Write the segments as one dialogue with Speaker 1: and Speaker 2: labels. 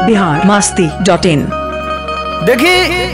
Speaker 1: Bihar Masti dot in
Speaker 2: देखी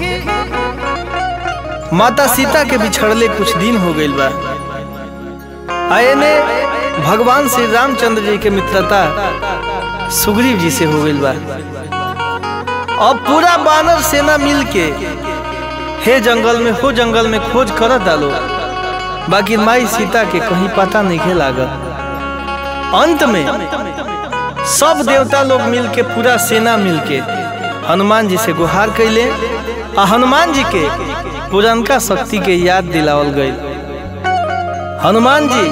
Speaker 2: माता सीता के बिछड़ले कुछ दिन हो गईल बा आए ने भगवान श्री रामचंद्र जी के मित्रता सुग्रीव जी से हो गईल बा अब पूरा बानर सेना मिल के हे जंगल में हो जंगल में खोज करत डालो बाकी माई सीता के कहीं पता नहीं लागल अंत में सब देवता लोग मिल के पूरा सेना मिल के हनुमान जी से गुहार कैले आ हनुमान जी के पुरनका शक्ति के याद दिलावल गई हनुमान जी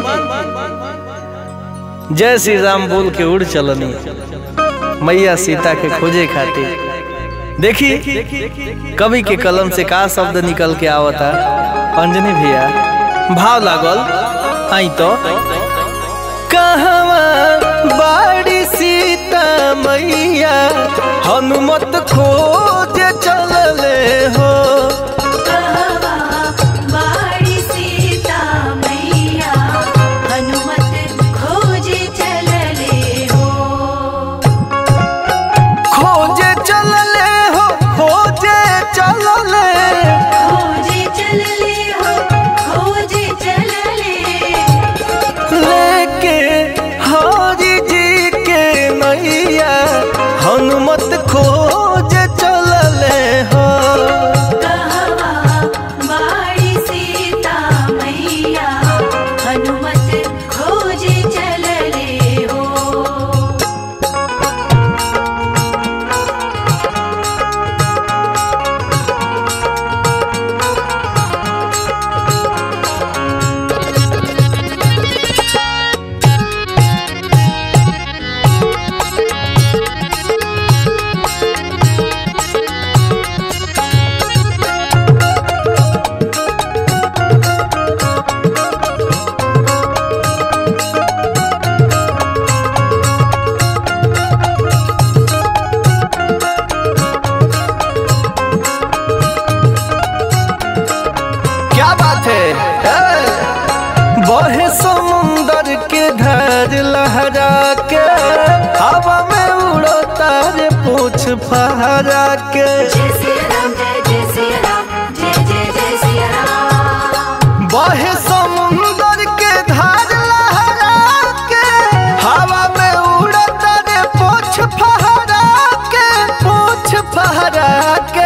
Speaker 2: जय श्री राम बोल के उड़ चलनी मैया सीता के खोजे खातिर देखी कवि के कलम से का शब्द निकल के आवता अंजनी भैया भाव लागल आई तो कहवा बाड़ी सीता मैया हनुमत खोज चलले हो
Speaker 3: कहवा बाड़ी सीता मैया हनुमत खोज चलले हो
Speaker 2: खोजे चलले हो खोजे चलले
Speaker 3: खोज चलले हो खोज चलले
Speaker 2: लेके हरि जी के मैया हनुमत खोज चलले हो
Speaker 3: कहवा बाड़ी सीता मैया हनुमत खोज चलले हो
Speaker 2: क्या बात है ए! बहे समुंदर के धार लहरा के हवा में उड़ो तारे पूछ फहरा के
Speaker 3: जय सिया राम जय जय सिया राम जय जय जय सिया राम
Speaker 2: बहे समुंदर के धार लहरा के हवा में उड़ो तारे पूछ फहरा के पूछ फहरा के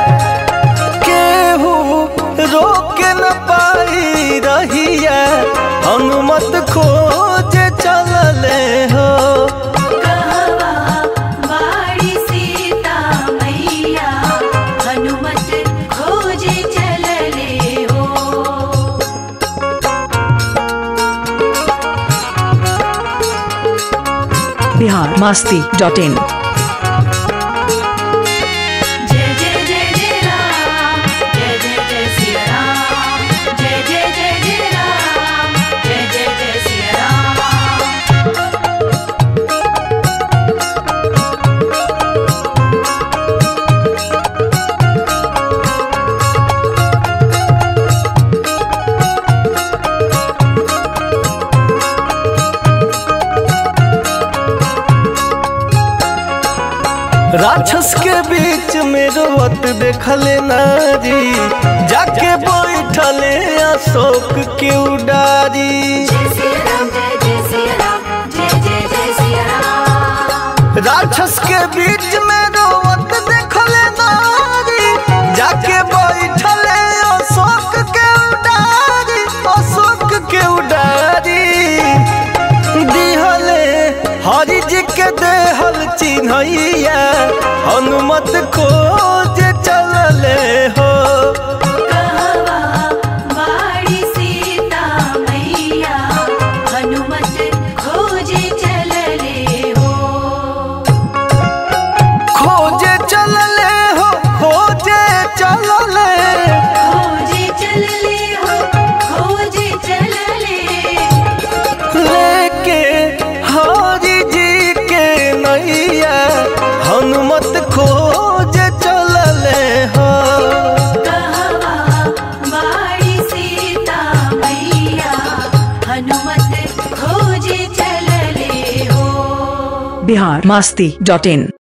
Speaker 2: केहू रोक न पाई रहिया हनुमत खोज चलले हो
Speaker 3: कहवा बाड़ी सीता मैया हनुमत खोज चलले हो
Speaker 1: बिहार मास्ती डॉट इन
Speaker 3: जय जय जय जय राम जय जय जय सिया राम जय जय जय जय राम जय जय जय सिया राम
Speaker 2: राक्षस के बीच में रोवत देखले नारी जाके बैठले अशोक के उडारी
Speaker 3: जय सिया राम जय जय सिया राम जय जय जय सिया राम
Speaker 2: राक्षस के बीच में रोवत देखले नारी जाके बैठले अशोक के उडारी अशोक के उडारी दिहले हरि जी के देहल चिन्हैया हनुमत खोज चलले हो
Speaker 3: कहवा बाड़ी सीता मैया हनुमत खोज चलले हो
Speaker 2: खोजे चलले हो खोजे चलले
Speaker 3: खोज चलले हो खोज चलले
Speaker 2: लेके हरि जी के नैया हनुमत खोज चलले हो
Speaker 3: कहवा बाड़ी सीता मैया हनुमत खोज चलले हो
Speaker 1: बिहार मास्ती डॉट इन